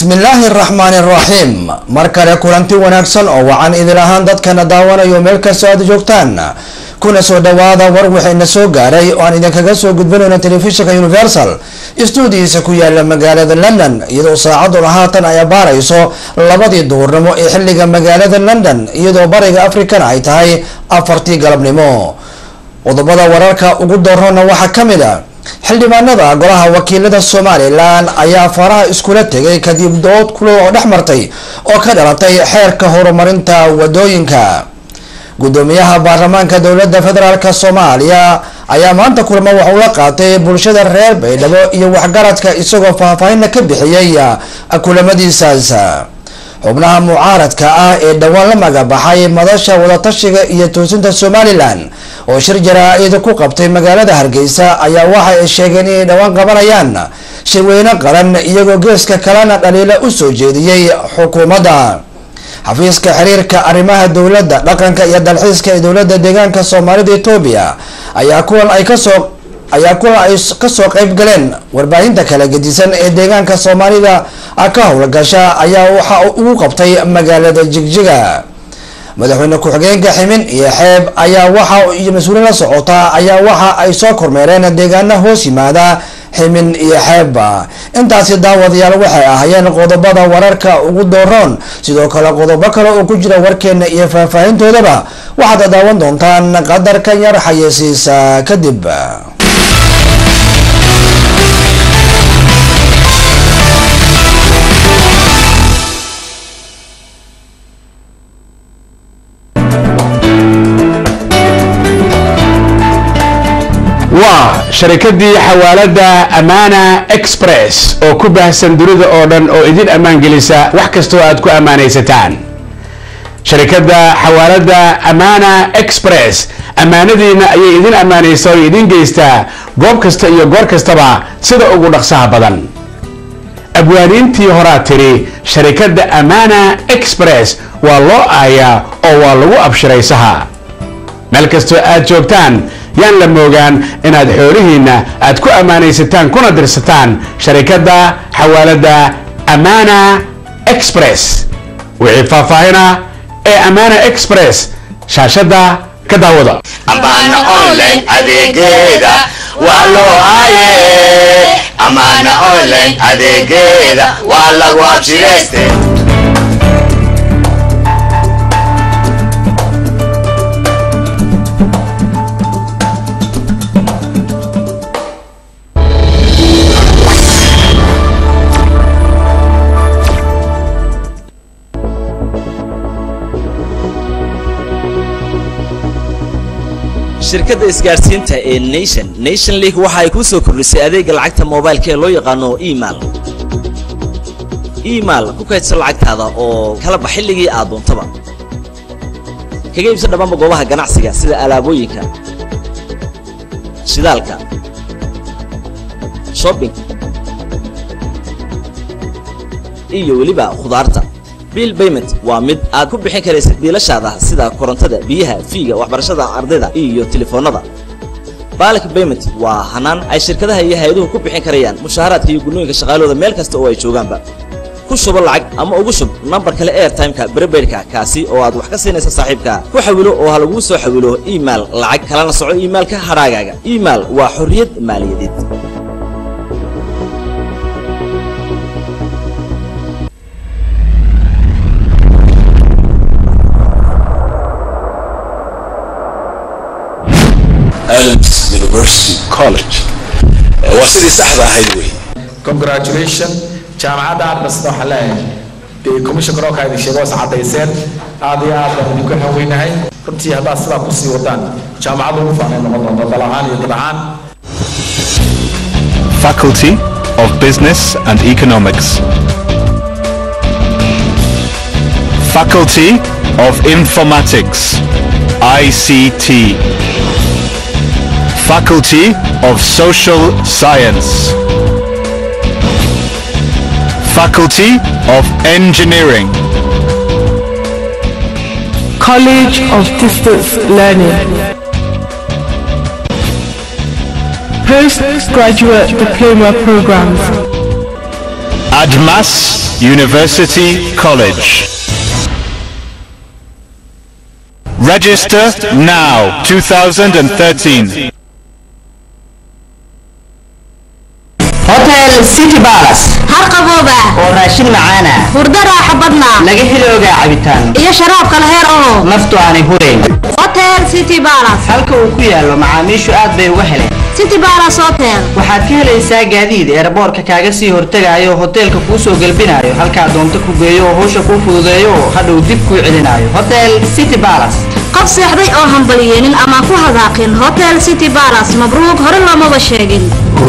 bismillaahi araxmaani araxiim mar kale kulanti wanaagsan oo wacan idil ahaan dadkana daawanayo meel kastoo aad joogtaan kuna soo dhawaada war waxayna soo gaaray oo aan idinkaga soo gudbinayno telefishinka universal stuudiyiisa ku yaala magaalada london iyadoo saacaduna haatan ay abaarayso labadii duurnimo ee xiliga magaalada london iyadoo bariga africana ay tahay afartii galabnimo qodobada wararka ugu doorona waxaa kamid a xildhibaanada golaha wakiilada somalilan ayaa faraha iskula tegay kadib dood kulo oo dhex martay oo ka dhalatay xeerka horumarinta wadooyinka gudoomiyaha baarlamaanka dowlada federaalk soomaaliya ayaa maanta kulamo waxuu la qaatay bulshada reer baydhabo iyo waxgaradka isagoo faahfaahinna ka bixiyay kulamadiisaas xubnaha mucaaradka ah ee dhowaan la magabaxay madasha wadatashiga iyo toosinta somalilan oo shir jaraa-id ku qabtay magaalada hargeysa ayaa waxa ay sheegeen inay dhowaan qabanayaan shirweyne qaran iyagoo geeska kalena dhaliila usoo jeediyey xukuumadda xafiiska xiriirka arrimaha dowladda dhaqanka iyo dalxiiska ee dowlada deegaanka soomaalida etoobiya ayaa kuwan ay kasoo ayaa kulan ay kasoo qeyb galeen warbaahinta kala gedisan ee deegaanka soomaalida ka howlgasha ayaa waxa ugu qabtay magaalada jigjiga madaxweyne ku-xigeenka ximin iyo xeeb ayaa waxa iyo mas-uuliin la socota ayaa waxa ay soo kormeereen deegaana hoos yimaada ximin iyo xeebba intaasi daawadayaal waxay ahaayeen qodobada wararka ugu dooroon sidoo kale qodobo kale oo ku jira warkeena iyo faahfaahintoodaba waxaad daawan doontaan qadarka yar xayeysiisa kadib waa sharikadii xawaalada amaana express oo ku baahsan dunida oo dhan oo idin ammaan gelisa wax kastoo aad ku ammaanaysataan sharikadda xawaalada amaana express ammaanadiina ayay idin ammaanaysa oo idin geystaa goob kasta iyo goor kastaba sida ugu dhaqsaha badan abwaaniintii horaa tiri sharikadda amaana express waa loo aayaa oo waa lagu abshiraysaha meel kastoo aad joogtaan yaan la moogaan inaad xoolihiinna aad ku ammaanaysataan kuna dirsataan sharikadda xawaalada amaana express wixii faahfaahina ee amaana express shaashadda ka daawada amaana online adeegeeda waa loo aaye amaana online adeegeeda waa lagu abshirayste shirkadda isgaadhsiinta ee nation nation league waxa ay kuu soo kordhisay adeega lacagta moobaylka ee loo yaqaano email email ku kaydsan lacagtaada oo kala bax xilligii aad doontaba kaga iibsan dhammaanba goobaha ganacsiga sida alaabooyinka shidaalka shopping iyo weliba khudaarta bill payment waa mid aad ku bixin karaysid biilashaada sida korontada biyaha fiiga waxbarashada ardayda iyo telefoonada baalk payment waa hanaan ay shirkadaha iyo hay-aduhu ku bixin karayaan mushaaharaadka iyo gunnooyinka shaqaalooda meel kasta oo ay joogaanba ku shubo lacag ama ugu shub nambar kale airtimeka brebaidka kaasi oo aad wax ka siinaysa saaxiibka ku xawilo oo ha laguu soo xawilo email lacag kalana soco imailka hadhaagaaga email waa xorriyad maaliyadeed Elms University College waa sidii saxda ahayd wey congratulation jaamacadda aad basna waxaa leeyahay dee commissioner oo kaa idin sheego is caddayseen aad iyo aad baan idinku haweynahay runtii haddaad sidaa kusii wadaan jaamacadda ugu faanay noqon doonta dal ahaan iyo dad ahaan Faculty of Business and Economics. Faculty of Informatics, ICT. Faculty of Social Science. Faculty of Engineering. College of Distance Learning. Postgraduate Diploma Programs. Admas University College. Register now 2013. hotel city balace har qabooba oo raashin macaana hurdo raaxo badna laga heloogaa cabitaan iyo sharaab kala heer oo naftu aanay hurayn hotel city balace halka uu ku yaallo macaamiishu aad bay uga heleen city balace hotel waxaad ka helaysaa gaadiid eeraboorka kaaga sii hortegaayo hoteelka kuu soo gelbinaayo halkaa doonto ku geeyo oo hawsha kuu fududeeyo oo hadhow dib kuu celinaayo hotel city balace qof seexday oo hambalyeelin ama ku hadaaqin hotel city balace mabruuq hore loomaba sheegin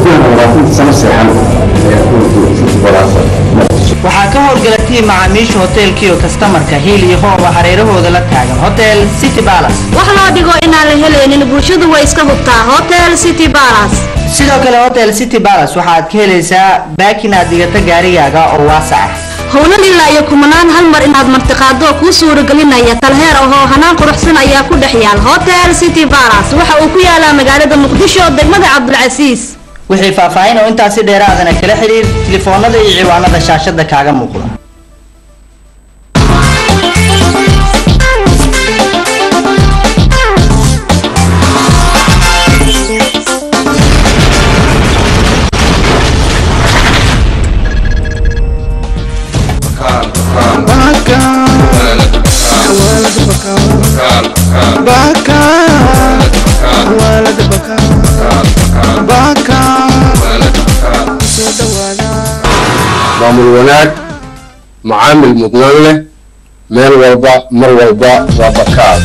waxaa ka howlgala tiin macaamiisha hoteelkiiyo kastamarka hiil iyo hooba hareerahooda la taagan hotel city balace wax loo dhigo inaan la helaynin bulshadu way iska hubtaa hotel city balace sidoo kale hotel city balace waxaad ka helaysaa baakin aad dhigata gaarigaaga oo waasac ah howlan ilaa iyo kumanaan hal mar inaad martiqaado kuu suuragelinaya talheer ahoo hanaan quruxsan ayaa ku dhex yaal hotel city balace waxa uu ku yaalaa magaalada muqdisho degmada cabdulcasiis wixii faahfaahin oo intaasi dheeraadana kala xiriir tilifoonada iyo ciwaanada shaashada kaaga muuqda maamul wanaag macaamil mudnaan leh meel walba mar walba waa bakaal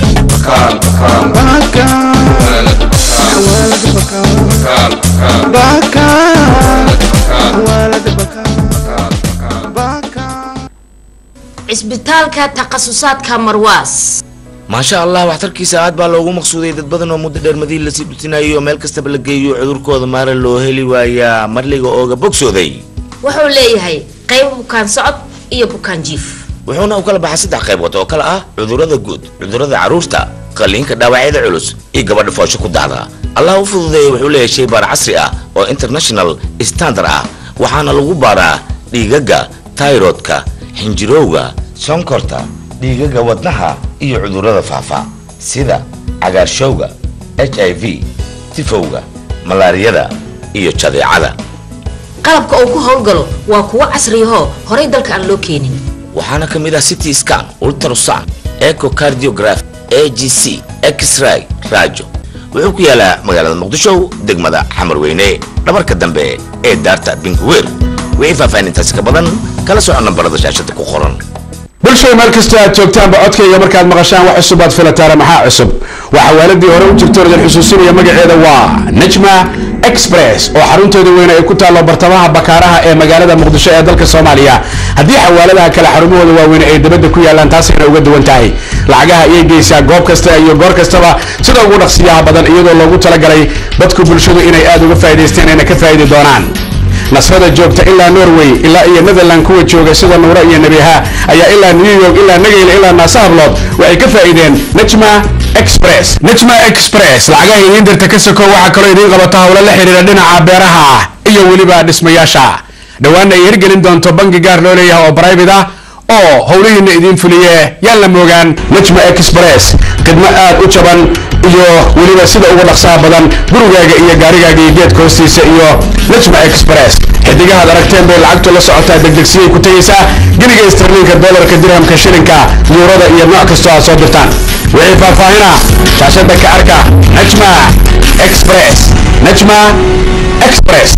cisbitaalka takhasusaadka marwaas maasha allah waxtarkiisa aad baa loogu maqsuuday dad badan oo muddo dheer madiin lasii dhutinayo meel kastaba la geeyo cudurkooda maara loo heli waayaa marliga ooga bogsooday wuxuu leeyahay qayb bukaan socod iyo bukaan jiif wuxuuna u kala baxay saddex qaybood oo kale ah cudurrada guud cudurrada carruurta qalliinka dhaawacyada culus iyo gabadha foosho ku dacda allah u fududeeya wuxuu leeyahay shay baar casri ah oo international standard ah waxaana lagu baaraa dhiigaga tayrodka xinjirowga sonkorta dhiigaga wadnaha iyo cudurrada faafa sida cagaarshowga h i v tifowga malaariyada iyo jadeecada qalabka uu ku howlgalo waa kuwo casriyahoo horay dalka aan loo keenin waxaana ka mid ah city scan ultrasound echocardiograph a g c x-ray raajo wuxuu ku yaalaa magaalada muqdisho degmada xamar weyne dhabarka dambe ee daarta binkuweer wixii faahfaahintaasi ka badan kala soco nambarada shaashada ku qoran bulshada meel kastoo aad joogtaanba codkayga markaad maqashaan wax cusub aad filataana maxaa cusub waxaa waaladii hore u jirto idin xusuusinaya magaceeda waa najma express oo xarunteeda weyne ay ku taallo bartamaha bakaaraha ee magaalada muqdisho ee dalka soomaaliya haddii xawaaladaha kale xarumahooda waaweyne ay dibadda ku yaalaan taasayna uga duwan tahay lacagaha ayay geysaa goob kasta iyo goor kastaba sida ugu dhaqsiyaha badan iyadoo loogu talagalay dadku bulshadu inay aad uga faa'idaysteen ayna ka faa'idi doonaan nasrada joogta ilaa norway ilaa iyo netherland kuwa jooga sida nuuro iyo nebiha ayaa ilaa new york ilaa nagayl ilaa naasahablood waxay ka faa'iideen najma express najma express lacagaha idiin dirta ka soko waxaa kaloo idiin qabata howlo la xidhiira dhinaca beeraha iyo weliba dhismayaasha dhowaanna ay hirgelin doonto bangi gaar loo leeyahay oo private ah oo howlihiina idiin fuliye yaan la moogaan najma express khidmo aad u jaban iyo weliba sida ugu dhaqsaha badan gurigaaga iyo gaarigaaga iyo geedka hoostiisa iyo najma express xidigahaad aragteen bay lacagtu la socotaa degdegsiyay ku tegaysaa geniga istarliinka dolarka dirhamka shilinka yuurada iyo nooc kastoo aad soo dirtaan wixii faahfaahina shaashada ka arka najma express najma express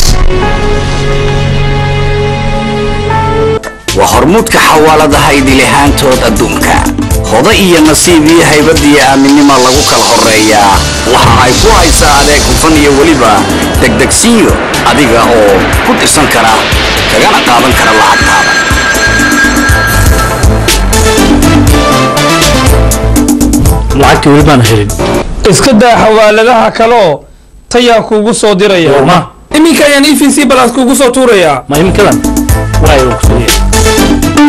waa hormuudka xawaaladaha idilahaantood adduunka hoda iyo nasiib iyo haybad iyo aaminnima lagu kala horeeyaa waxa ay ku haysaa adeeg hufan iyo weliba degdegsiyo adiga oo ku dirsan kara kagana qaadan kara lacagtaada lacagtii weli baan helin iska daa xawaaladaha kaloo tayaa kuugu soo diraya iminka ayaan e v c balas kuugu soo tuurayaa ma iminkadan waay uu kusoo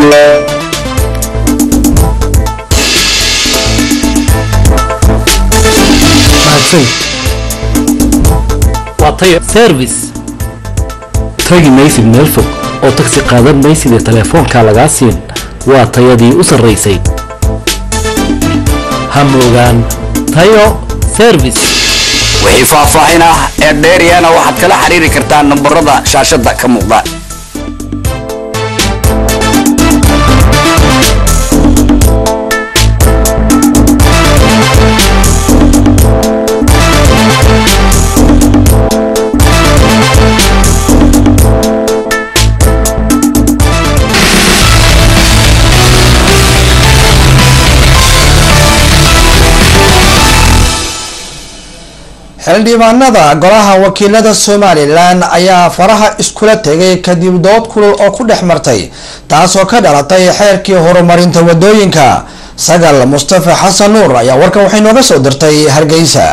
mahadsan waa tayo service tagi maysid meel fog oo tagsi qaadan maysid ee telefoonka lagaa siin waa tayadii u sarraysay ha moogaan tayo service wixii faahfaahin ah ee dheeryana waxaad kala xiriiri kartaa nambarada shaashada ka muuqda xildhibaanada golaha wakiilada somalilan ayaa faraha iskula tegay kadib dood kulul oo ku dhex martay taasoo ka dhalatay xeerkii horumarinta wadooyinka sagal mustafa xasan nuur ayaa warkan waxay nooga soo dirtay hargeysa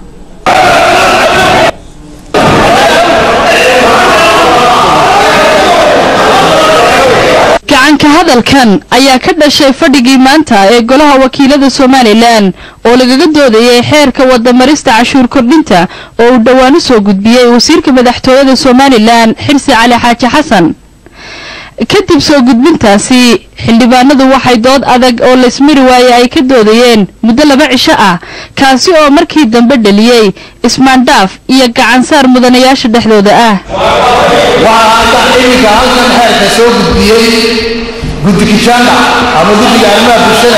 gacanka hadalkan ayaa ka dhashay fadhigii maanta ee golaha wakiilada somalilan oo lagaga doodayay xeerka wadamarista cashuur kordhinta oo uu dhowaan u soo gudbiyey wasiirka madaxtooyada somalilan xirsi cali xaaji xasan kadib soo gudbintaasi xildhibaanadu waxay dood adag oo laysmari waaye ay ka doodayeen muddo laba cisho ah kaasi oo markii dambe dhaliyey ismaandhaaf iyo gacansaar mudanayaasha dhexdooda ah waxaa hadda iminka halkan xeerka soo gudbiyey guddi kijaanda ama guddiga arrimaha bulshada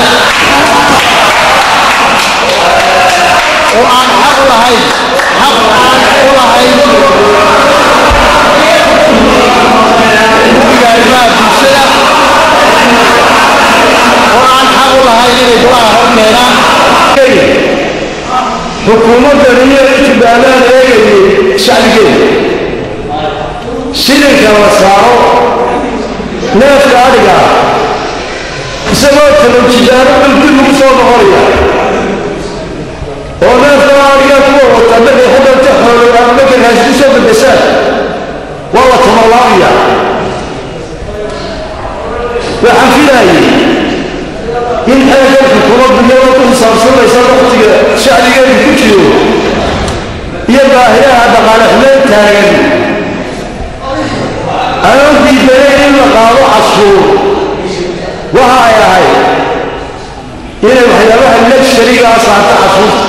oo aan xaq u lahayn xaq aan u lahayn guddiga arrimaha bulshada oo aan xaq u lahayn inay golaha hor keenaan xukuumaddan iyo ijibaalaan eegayay shacbigeeda shilinka la saaro neefka adhiga isagoo talowjidaano dhulki lagu soo noqonaya oo neefka adhiga kuwa wata markay xudanta xoolo ama markay raasku soo bedeshaan waa la tamalaabiya waxaan filaayay in xeerkan xukuumaddu iyadoo ku xisaabsanaysa waqtiga shacbigeedu ku jiro iyo baahiyaha dhaqaale xumeyn taagan anoo diidanay in la qaado cashuur waxa ay ahayd inay waxyaabaha legsharigaa saarta cashuurta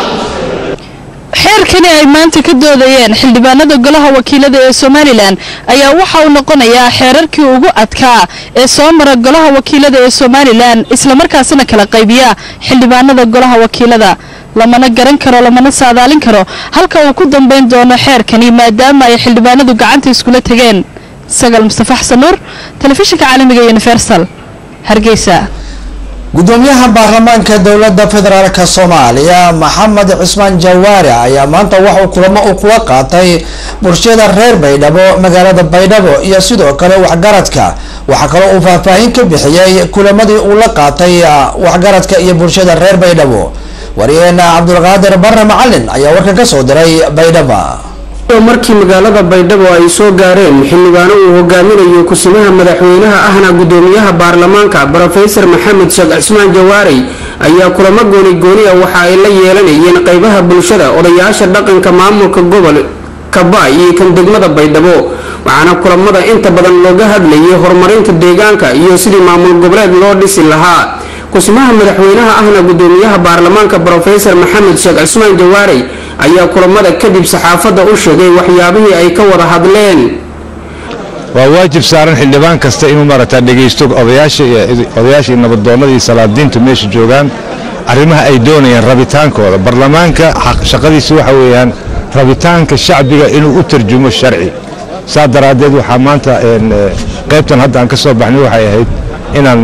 xeerkani ay maanta ka doodayeen xildhibaanada golaha wakiilada ee somalilan ayaa waxa uu noqonayaa xeerarkii ugu adkaa ee soo mara golaha wakiilada ee somalilan islamarkaasina kala qaybiya xildhibaanada golaha wakiilada lamana garan karo lamana saadaalin karo halka uu ku dambayn doono xeerkani maadaama ay xildhibaanadu gacanta iskula tegeen sagal mustafa xasan nuur telefishinka caalamiga universal hargeysa gudoomiyaha baarlamaanka dowlada federaalk soomaaliya maxamed cismaan jawaari ayaa maanta waxauu kulamo uu kula qaatay bulshada reer baydhabo magaalada baydhabo iyo sidoo kale waxgaradka waxaa kaloo uu faahfaahin ka bixiyey kulamadii uu la qaatay waxgaradka iyo bulshada reer baydhabo wariyeena cabdulqaadir barre macalin ayaa warkan ka soo diray baydhaba markii magaalada baydhabo ay soo gaareen xildhibaano uu hogaaminayo kusimaha madaxweynaha ahna gudoomiyaha baarlamaanka brofesor maxamed sheekh cismaan jawaarey ayaa kulamo gooni gooni ah waxa ay la yeelanayeen qeybaha bulshada odayaasha dhaqanka maamulka gobol kabaay iyo kan degmada baydhabo waxaana kulamada inta badan looga hadlayay horumarinta deegaanka iyo sidii maamul goboleed loo dhisi lahaa kusimaha madaxweynaha ahna gudoomiyaha baarlamaanka brofesor maxamed sheekh cismaan jawaarey ayaa kulamada kadib saxaafadda u sheegay waxyaabihii ay ka wada hadleen waa waajib saaran xildhibaan kasta inuu maaragtaa dhegaysto odayaasha iyo odayaasha iyo nabadoonnada iyo salaadiintu meesha joogaan arrimaha ay doonayaan rabitaankooda baarlamaanka shaqadiisa waxa weeyaan rabitaanka shacbiga inuu u tarjumo sharci saa daraaddeed waxaa maanta qaybtan hadda aan ka soo baxnay waxay ahayd inaan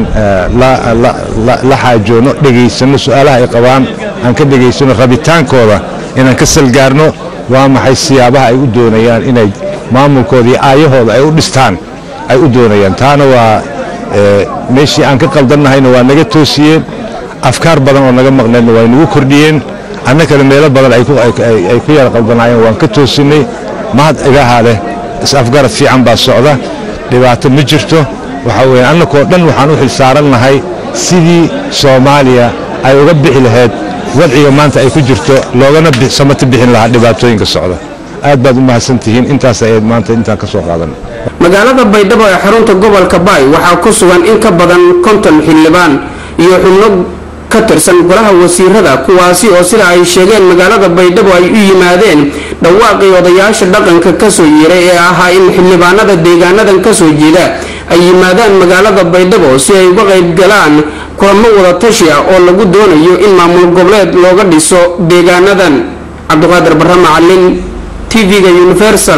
la xaajoono dhegaysanno su-aalaha ay qabaan aan ka dhegaysano rabitaankooda inaan ka salgaarno waa maxay siyaabaha ay u doonayaan inay maamulkooda iyo aayahooda ay u dhistaan ay u doonayaan taana waa meeshii aan ka qaldannahayna waa naga toosiyeen afkaar badan oo naga maqnaydna waa nagu kordhiyeen annakana meelo badan ay ku yara qaldanaayeen waan ka toosinay mahad igahaa leh is-afgarad fiican baa socda dhibaato ma jirto waxaa weeye annakoo dhan waxaan u xilsaarannahay sidii soomaaliya ay uga bixi lahayd wadciga maanta ay ku jirto loogana samata bixin lahaa dhibaatooyinka socda aad baad u mahadsan tihiin intaas ayayd maanta intaan ka soo qaadanay magaalada baydhabo ee xarunta gobolka baay waxaa ku sugan in ka badan konton xildhibaan iyo xubno ka tirsan golaha wasiirada kuwaasi oo sida ay sheegeen magaalada baydhabo ay u yimaadeen dhawaaqii odayaasha dhaqanka kasoo yeeray ee ahaa in xildhibaanada deegaanadan kasoo jeeda ay yimaadaan magaalada baydhabo si ay uga qayb galaan kulamo wada tashi ah oo lagu doonayo in maamul goboleed looga dhiso deegaanadan cabdiqaadir barre macalin tv-ga universal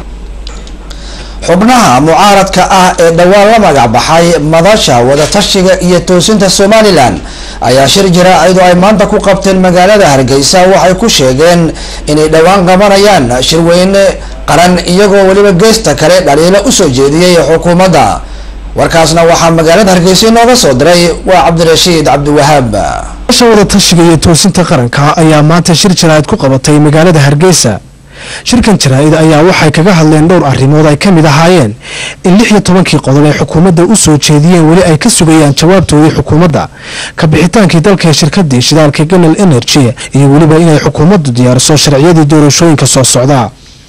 xubnaha mucaaradka ah ee dhowaan la magac baxay madasha wadatashiga iyo toosinta somalilan ayaa shir jaraa'id oo ay maanta ku qabteen magaalada hargeysa waxay ku sheegeen inay dhowaan qabanayaan shirweyne qaran iyagoo weliba geesta kale dhaliilo usoo jeediyey xukuumadda warkaasna waxaa magaalada hargeysa inooga soo diray waa cabdirashiid cabdiwahaab madasha wadatashiga iyo toosinta qaranka ayaa maanta shir jaraa'id ku qabatay magaalada hargeysa shirkan jaraa'id ayaa waxay kaga hadleen dhowr arrimood ay ka mid ahaayeen in lix iyo tobankii qodob ay xukuumadda u soo jeediyeen weli ay ka sugayaan jawaabtoodii xukuumadda ka bixitaankii dalka ee shirkadii shidaalka ganal energy iyo weliba inay xukuumaddu diyaariso sharciyadii doorashooyinka soo socda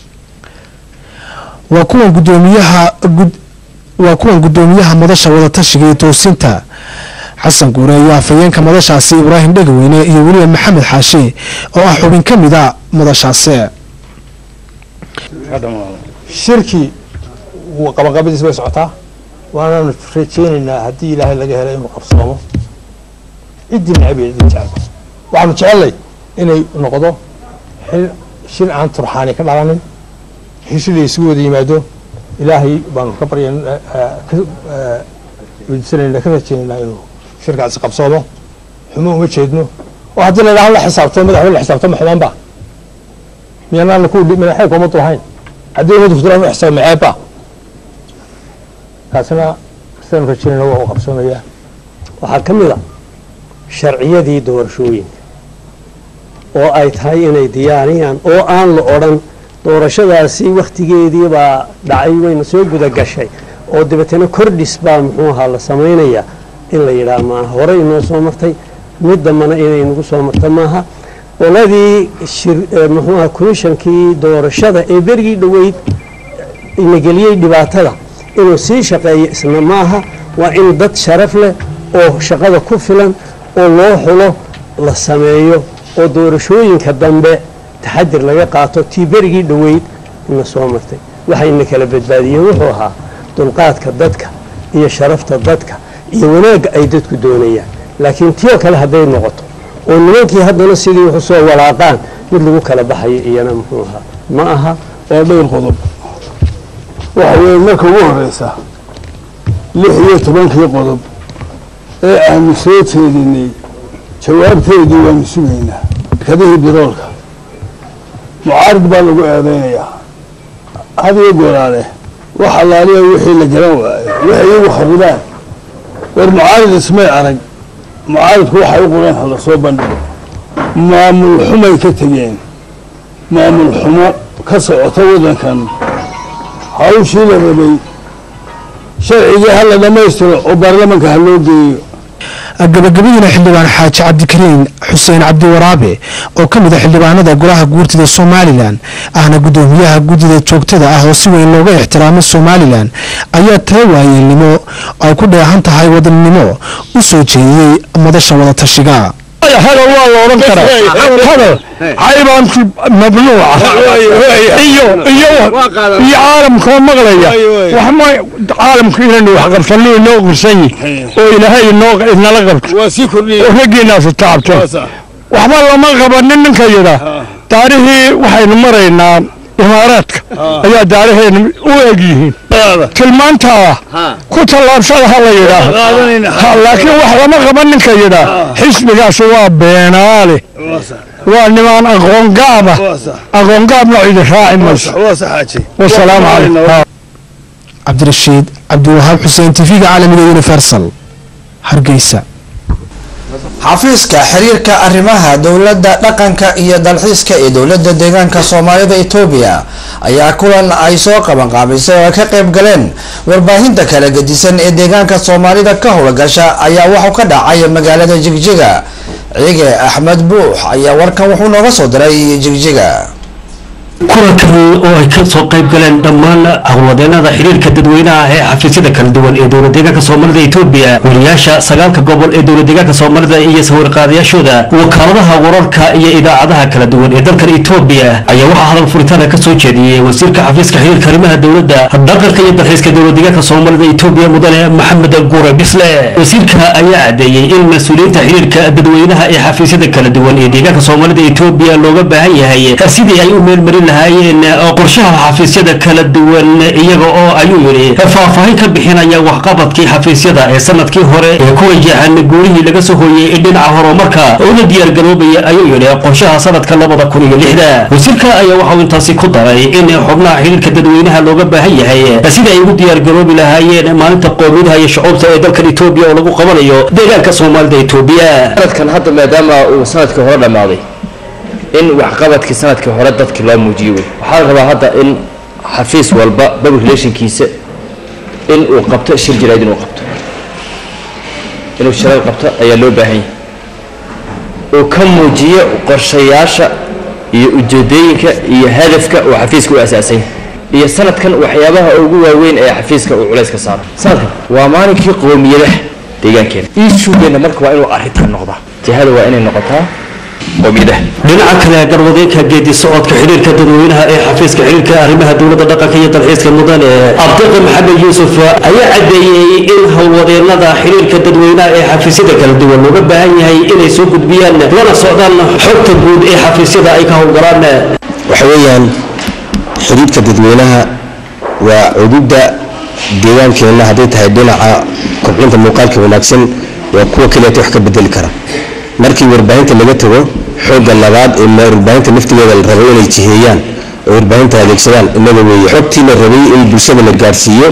waa kuwan gudoomiyaha waa kuwan gudoomiyaha madasha wadatashiga iyo toosinta xasan guure iyo afhayeenka madashaasi ibraahim dhegaweyne iyo weliba maxamed xaashi oo ah xubin ka mid a madashaasi shirkii qabaqabadiis bay socotaa waanaanu rajeynaynaa haddii ilaahay laga helo inuu qabsoomo ciddii necab iyo ciddii jecel waxaanu jecelnay inay noqdo shir aan turxaani ka dhalanin heshii la isugu wada yimaado ilaahay baanu ka baryan weydiisanayna ka rajeynaynaa inuu shirkaasi qabsoomo xumo uma jeedno oo haddii la idhaho la xisaabto madaxweyne la xisaabto ma xumaan ba miyaanaana ku madaxeeka uma dulahayn haddii umadu futulaan u xisaab maceebba kaasina sidaan rajeynayna waa u qabsoomayaa waxaa ka mid a sharciyadii doorashooyinka oo ay tahay inay diyaariyaan oo aan la odhan doorashadaasi wakhtigeedii baa dhacay wayna soo guda gashay oo dabeetana kordhis baa muxuu ahaa la samaynayaa in la yidhaah maaha horey inoo soo martay mid dambana inay nagu soo marta maaha qoladii muxuuaha komishankii doorashada ee berigii dhoweyd inageliyey dhibaatada inuu sii shaqeeyo isna maaha waa in dad sharaf leh oo shaqada ku filan oo loo xulo la sameeyo oo doorashooyinka dambe taxadir laga qaato tii berigii dhoweyd ina soo martay waxayna kala badbaadiyeen wuxuu ahaa dulqaadka dadka iyo sharafta dadka iyo wanaagga ay dadku doonayaan laakiin tii oo kale hadday noqoto oo nimankii haddana sidii wuxu soo walaaqaan mid lagu kala baxayo iyana muxuu ahaa ma aha waa dhowr qodob waxa weeye marka ugu horeysa lix iyo tobankii qodob ee aanu soo jeedinay jawaabteedii waanu sugaynaa shirkadihii biroolka mucaarid baa lagu eedeynayaa hadiyo goolaale wax allaaliya wixii la garan waayo waxay iyagu kharibaan war mucaarid ismay arag mucaaridku waxay u qoreen hala soo bandhigo maamul xumay ka tegeen maamul xumo ka socota waddankan hawshii la rabay sharcigii ha la dhammaystiro oo baarlamanka ha loo geeyo gabagabadiina xildhibaan xaaji cabdikariin xuseen cabdiwaraabe oo ka mid a xildhibaanada golaha guurtida somalilan ahna gudoomiyaha guddida joogtada ah oo si weyn looga ixtiraamo somalilan ayaa tala waayeelnimo ay ku dheehan tahay wadannimo u soo jeediyey madasha wadatashiga hadal waa la odhan karaa hadal xaybaanki mamnuuca iyo iyo iyo caalamkoo maqlaya waxma caalamku inaynu wax qabsano inoo qirsan yihin oo ilaahay inoo inala qabto oo raggiinaasu taabto waxba lama qabanin ninka yidha taarihii waxaynu maraynaa imaaraadka ayaa daaraheena u eg yihiin tilmaantaa ku tallaabsada ha la yidhaah laakiin wax lama qaban ninka yidhaah xisbigaasi waa beenaale waa nimaan aqoongaaba aqoongaabna cidi raaci mayso wasalaamu calaykum cabdirashiid cabdiwahaab xuseen tv-ga caalamiga universal hargeysa xafiiska xiriirka arrimaha dowladda dhaqanka iyo dalxiiska ee dowladda deegaanka soomaalida etoobiya ayaa kulan ay soo qabanqaabisay oo ay ka qayb galeen warbaahinta kala gedisan ee deegaanka soomaalida ka howlgasha ayaa waxuu ka dhacay magaalada jigjiga ciige axmed buux ayaa warkan wuxuu nooga soo diray jigjiga kulankan oo ay ka soo qayb galeen dhammaan howlwadeenada xiriirka dadweynaha ee xafiisyada kala duwan ee dowlad deegaanka soomaalida etoobiya wariyaasha sagaalka gobol ee dowlad deegaanka soomaalida iyo sawirqaadayaashooda wakaaladaha wararka iyo idaacadaha kala duwan ee dalkan etoobiya ayaa waxaa hadal furitaana ka soo jeediyey wasiirka xafiiska xiriirka arrimaha dowladda dhaqanka iyo dalxiiska dowlad deegaanka soomaalida etoobiya mudane maxamed gure bisle wasiirka ayaa cadeeyey in mas-uuliyiinta xiriirka dadweynaha ee xafiisyada kala duwan ee deegaanka soomaalida etoobiya looga baahan yahay sidii ay u meelmarin lahaayeen qorshaha xafiisyada kala duwan iyaga oo ayuu yidhi faahfaahin ka bixinaya waxqabadkii xafiisyada ee sanadkii hore ee ku wajahan guurihii laga soo hooyey dhinaca horumarka una diyaargaroobaya ayuu yidhi qorshaha sanadka labada kun iyo lixda wasiirka ayaa waxauu intaasi ku daray in xubnaha xiriirka dadweynaha looga baahan yahay sidii ay ugu diyaargaroobi lahaayeen maalinta qowmiyadaha iyo shucuubta ee dalkan etoobiya oo lagu qabanayo deegaanka soomaalida etoobiya sanadkan hadda maadaama uu sanadkii hore dhammaaday in waxqabadkii sanadkii hore dadki loo muujiyo wey waxaa la rabaa hadda in xafiis walba public relationkiisa in uu qabto shir jirayd inuu qabto inuu shirar qabto ayaa loo baahan yahay uu ka muujiyo qorshayaasha iyo ujeedooyinka iyo hadafka uu xafiiska u asaasan yahay iyo sanadkan waxyaabaha ugu waaweyn ee xafiiska uu culays ka saaro sanadkan waa maalinkii qowmiyadaha deegaankeena ishugeena marka waa inuu arrintan noqdaa jihada waa inay noqotaa qowmiyadaha dhinaca kale garwadeynka geedi socodka xiriirka dadweynaha ee xafiiska xiriirka arrimaha dowladda dhaqanka iyo dalxiiska mudane abdiqi maxamed yuusuf ayaa cadeeyey in howlwadeenada xiriirka dadweynaha ee xafiisyada kala duwan looga baahan yahay inay soo gudbiyaan lana socdaan xogta guud ee xafiisyada ay ka howlgalaan waxa weeyaan xiriirka dadweynaha waa cududda deegaankeenna hadday tahay dhinaca kobcinta muuqaalka wanaagsan waa kuwa kaleeta wax ka bedeli kara markii warbaahinta laga tago xoogga labaad ee warbaahinta laftigeeda la rabo inay jiheeyaan oo warbaahinta adeegsadaan inaga weeye xogtii la rabay in bulshada la gaarsiiyo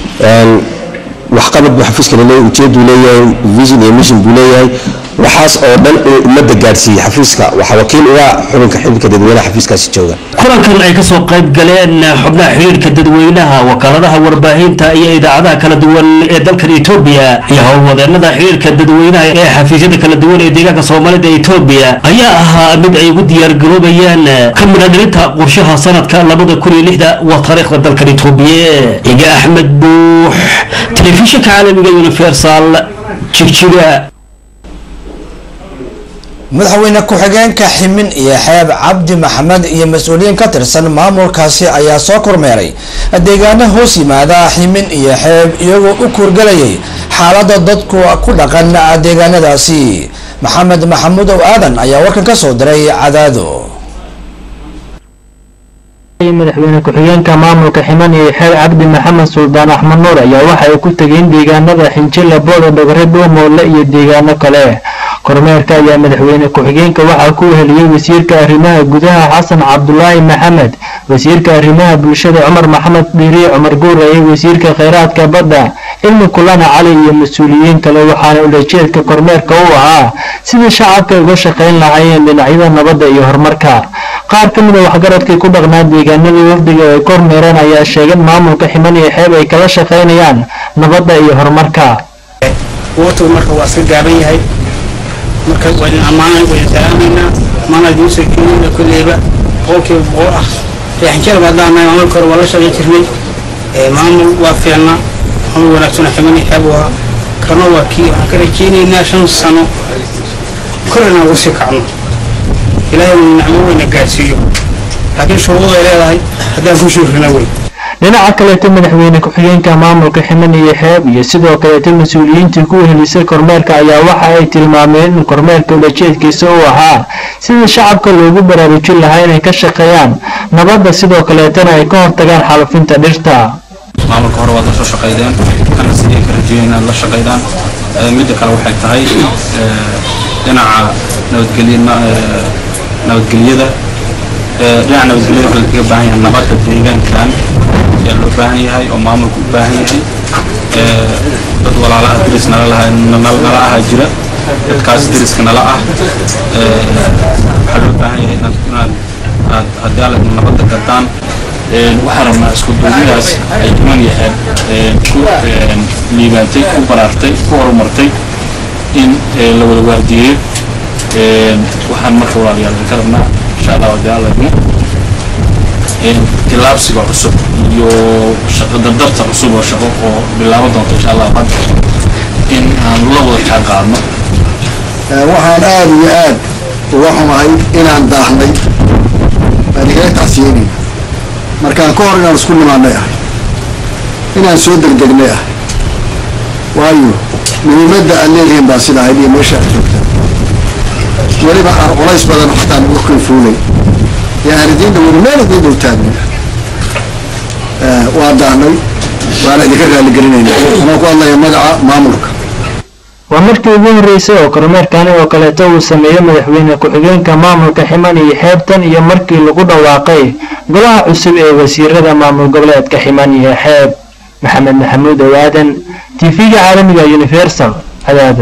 waxqabad buu xafiiska laleeyahay ujeeduu leeyahay vision iyo mission buu leeyahay waxaas oo dhan inuu ummadda gaarsiiyey xafiiska waxaa wakiil uga xubinka xilka dadweynaha xafiiskaasi jooga kulankan ay ka soo qayb galeen xubnaha xiriirka dadweynaha wakaaladaha warbaahinta iyo idaacadaha kala duwan ee dalkan etoobiya iyo howlwadeenada xiriirka dadweynaha ee xafiisyada kala duwan ee deegaanka soomaalida etoobiya ayaa ahaa mid ay ugu diyaargaroobayaan ka midhadhilinta qorshaha sanadka labada kun iyo lixda waa taariikhda dalkan etoobiya iga axmed buux telefishinka caalamiga universal jigjiga madaxweyne ku-xigeenka ximin iyo xeeb cabdi maxamed iyo mas-uuliyiin ka tirsan maamulkaasi ayaa soo kormeeray deegaano hoos yimaada ximin iyo xeeb iyagoo u kuurgalayay xaalada dadku ku dhaqan deegaanadaasi maxamed maxamuud ow aadan ayaa warkan ka soo diray cadaado madaxweyne ku-xigeenka maamulka ximan iyo xeer cabdi maxamed suldaan axmed nuur ayaa waxa ay ku tegeen deegaanada xinjila booda dhogre dhuumoole iyo deegaano kale kormeerka ayaa madaxweyne ku-xigeenka waxaa ku heliyey wasiirka arrimaha gudaha xasan cabdulaahi maxamed wasiirka arrimaha bulshada cumar maxamed dhiiriye cumar guuraye wasiirka kheyraadka badda cilmi kulana cali iyo mas-uuliyiin kale waxaana ulajeedka kormeerka u ahaa sidii shacabka uga shaqayn lahaayeen dhinacyada nabadda iyo horumarka qaar ka mid a waxgaradkii ku dhaqnaa deegaanadii wafdiga ay kormeereen ayaa sheegeen maamulka ximan iyo xeeb ay kala shaqaynayaan nabadda iyo horumarka waqtigu marka waa iska gaaban yahay marka waa idin ammaanay waa idin salaamaynaa maana idiin soo jeedinayna kolleyba boqolkiiba boqol ah reexinjeel baa daanahay maamulka hore waa la shaqayn jirnay maamul waa fiicnaa maamul wanaagsana ximan iyo xeeb waa kana waa kii waxaan ka rajaynaynaa shan sano korina ugu sii kacno ilaahay uu nicmo weyna gaarsiiyo laakiin shuruudu ay leedahay haddaan ku shuurina wey dhinaca kaleeto madaxweyne ku-xigeenka maamulka ximan iyo xeeb iyo sidoo kaleeto mas-uuliyiintii ku helisay kormeerka ayaa waxa ay tilmaameen in kormeerka ulajeedkiisa uu ahaa sidii shacabka loogu baraarujin lahaa inay ka shaqeeyaan nabadda sidoo kaleetana ay ka hortagaan xaalufinta dhirta maamulka hore waad la soo shaqaydeen kana sidii ka rajeeyen inaad la shaqaydaan midda kale waxay tahay dhinaca nabadgelya nabadgelyada dhinaca nabadgelyada waxaa lagaga baahan yahay nabadda deegaankan ayaa loo baahan yahay oo maamulku u baahan yahay dad walaalaha deris nala laha nala aha jira dadkaas deriska nala ah waxaa loo baahan yahay inaad inaad aad haddii aad nabadda gadaan waxaan rabnaa isku duubidaas ay iman yahaan ku liibaantay ku baraartay ku horumartay in la wada waardiyeeyo waxaan marka walaalayaal ka rabnaa insha allah haddii alla idmo tilaabsiga cusub iyo shaqo dardarta cusub oo shaqo oo bilaaban doonto insha allah hadda in aan la wada kaa qaadno waxaan aada iyo aad uga xumahay inaan daahnay baan igala tacsiyeynay markaan ka hor inaan isku nimaanay ahay inaan soo degdegnay ahay waayo muhiimadda aad leedihiin baa sida ahayd iyo meesha aad joogtaan weliba aan culays badan xataa nagu kayfuulay ee aan idiinda weli meel idiin dhow taagnin waa daahnay waana idinka raaligelinayna anaa ku hadlaya magaca maamulka waa markii ugu horreysay oo kormeerkani oo kaleeto uu sameeyey madaxweyne ku-xigeenka maamulka ximan iyo xeebtan iyo markii lagu dhawaaqay golaha cusub ee wasiirada maamul goboleedka ximan iyo xeeb maxamed maxamuud owaadan tv-ga caalamiga universal cadaado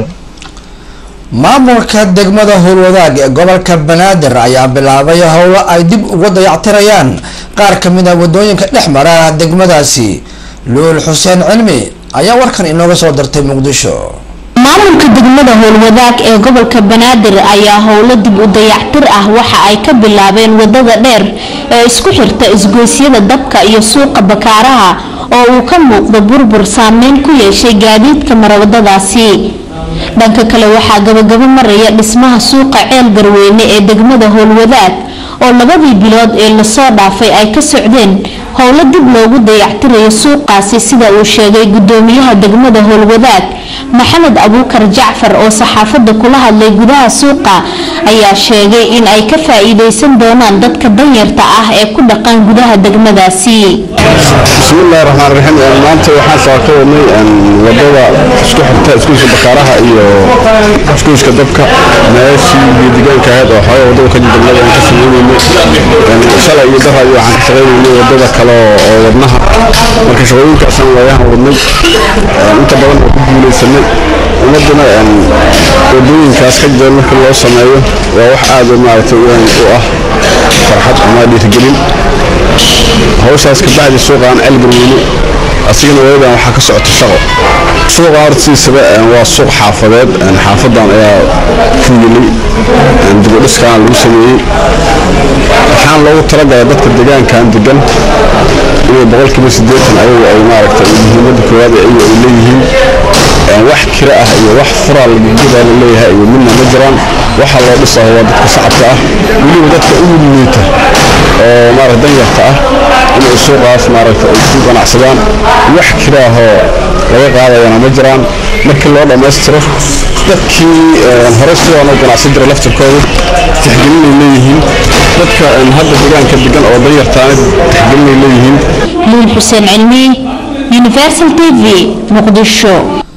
maamulka degmada howlwadaag ee gobolka banaadir ayaa bilaabay howlo ay dib ugu dayactirayaan qaar ka mid a wadooyinka dhex mara degmadaasi luul xuseen cilmi ayaa warkan inooga soo dirtay muqdisho maamulka degmada howlwadaag ee gobolka banaadir ayaa howlo dib u dayactir ah waxa ay ka bilaabeen wadada dheer ee isku xirta isgoysyada dabka iyo suuqa bakaaraha oo uu ka muuqdo burbur saameyn ku yeeshay gaadiidka marawadadaasi dhanka kale waxaa gabagabo maraya dhismaha suuqa ceel garweyne ee degmada howlwadaag oo labadii bilood ee lasoo dhaafay ay ka socdeen howlo dib loogu dayactirayo suuqaasi sida uu sheegay gudoomiyaha degmada howlwadaag maxamed abuukar jacfar oo saxaafadda kula hadlay gudaha suuqa ayaa sheegay in ay ka faa-iideysan doonaan dadka danyarta ah ee ku dhaqan gudaha degmadaasi bismillahi raxmaan raxiim maanta waxaan soo ka wadnay wadada isku xirta iskuiska bakaaraha iyo iskuiska dabka meeshii iyo deegaanka ahayd oo xooga wadada ka degmada aan ka sameynayno shalay iyo dara iyo waxaan ka shaqaynaynay wadada kale oo wadnaha marka shaqooyinkaasaan waayahan wadnay inta badan oo ku guuleysanay ummaduna wadooyinkaas ka jira marka loo sameeyo waa wax aad maaragtay u ah farxad ama dhiirigelin hawshaas ka bacdi suuqaan celgarweyne asigana wadadan waxaa ka socota shaqo suuqa hortiisaba waa suuq xaafadeed xaafadan ayaa ku yimay dibudhiskaan lagu sameeyey waxaan loogu talagalay dadka deegaankan degan inay boqolkiiba siddeetan ayagu ay maaragtay muhiimadda koowaad ee ayagu ay leeyihiin wax kira ah iyo wax furaa lagagudaa la leeyahay iyo midna ma jiraan waxa loo dhisaho waa dadka shacabka ah weliba dadka ugu liita oo maaragta danyarta ah inay suuqaas maaragta ay ku ganacsadaan wax kiraahoo laga qaadayana ma jiraan markii loo dhammaystiro dadkii hore sidaan u ganacsan jiray laftirkooda tixgelinay leeyihiin dadka hadda deegaanka degan oo danyartaana tixgelinay leeyihiin luul xuseen cilmi universal t v muqdisho